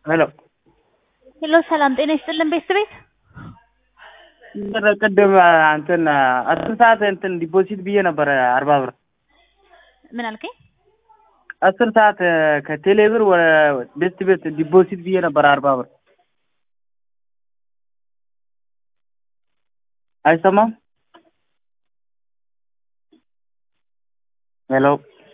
ሄሎ ሄሎ ሰላም ጤና ይስጥልን ቤት ቤት ቅድም እንትን አስር ሰዓት እንትን ዲፖዚት ብዬ ነበረ አርባ ብር ምን አልከኝ? አስር ሰዓት ከቴሌ ብር ወደ ቤት ቤት ዲፖዚት ብዬ ነበረ አርባ ብር አይሰማም? ሄሎ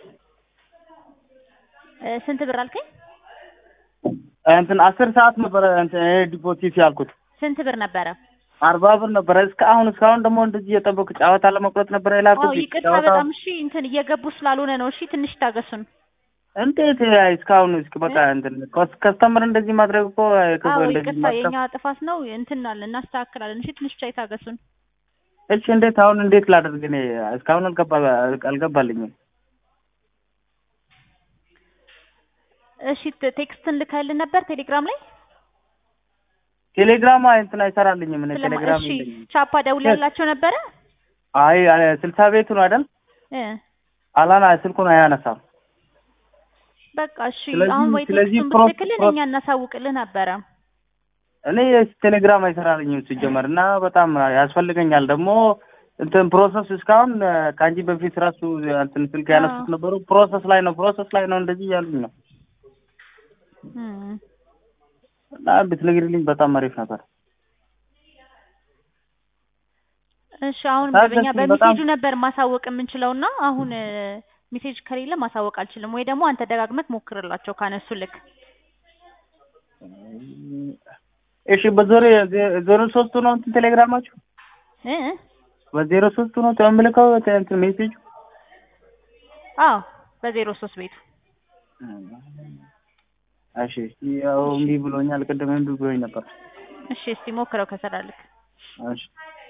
እ ስንት ብር አልከኝ? እንትን አስር ሰዓት ነበረ እንትን ይሄ ዲፖዚት ያልኩት ስንት ብር ነበረ? አርባ ብር ነበረ። እስከ አሁን እስካሁን ደግሞ እንደዚህ እየጠበኩ ጨዋታ ለመቁረጥ ነበረ የላኩት። አዎ ይቅርታ ጨዋታ በጣም እሺ እንትን እየገቡ ስላልሆነ ነው። እሺ ትንሽ ታገሱን። እንዴት እስካሁን እስኪ በቃ እንትን ከስተመር እንደዚህ ማድረግ እኮ ክፉ አዎ እንደዚህ ይቅርታ ማድረግ የኛ ጥፋት ነው። እንትን አለ እናስተካክላለን። እሺ ትንሽ ብቻ ይታገሱን። እሺ እንዴት አሁን እንዴት ላደርግ እኔ እስካሁን አልገባ አልገባልኝም። እሺ ቴ- ቴክስትን ልከህልን ነበር ቴሌግራም ላይ ቴሌግራም እንትን አይሰራልኝም። እኔ ስለማ- ቴሌግራም እሺ የለኝም። ቻፓ ደውለላቸው ነበረ አይ አይ፣ ስልሳ ቤቱ ነው አይደል? እ አላና ስልኩን አያነሳም። በቃ እሺ ስለዚህ- አሁን ወይ ስለዚህ ቴክስቱን ፕሮ- ብትልክልን ፕሮ- እኛ እናሳውቅልህ ነበረ። እኔ ቴሌግራም አይሰራልኝም ሲጀመር እና በጣም ያስፈልገኛል ደግሞ እንትን ፕሮሰስ እስካሁን ከአንቺ በፊት ራሱ እንትን ስልክ ያነሱት አዎ። ነበሩ። ፕሮሰስ ላይ ነው ፕሮሰስ ላይ ነው እንደዚህ እያሉኝ ነው እም። እና ብትነግሪልኝ በጣም አሪፍ ነበር። እሺ አሁን ታገሱኝ በኛ በጣም። በሜሴጁ ነበር ማሳወቅ የምንችለው እና አሁን እ፣ ሜሴጅ ከሌለ ማሳወቅ አልችልም። ወይ ደግሞ አንተ ደጋግመህ ሞክርላቸው ካነሱ ልክ እሺ በዞሮ ዜሮ ሶስቱ ነው እንትን ቴሌግራማችሁ እ እ? በዜሮ ሶስቱ ነው ተምልከው እንትን ሜሴጁ አዎ በዜሮ ሶስት ቤቱ እሺ ያው እምቢ ብሎኛል። ቅድም እምቢ ብሎኝ ነበር። እሺ እስቲ ሞክረው ከሰራልክ እሺ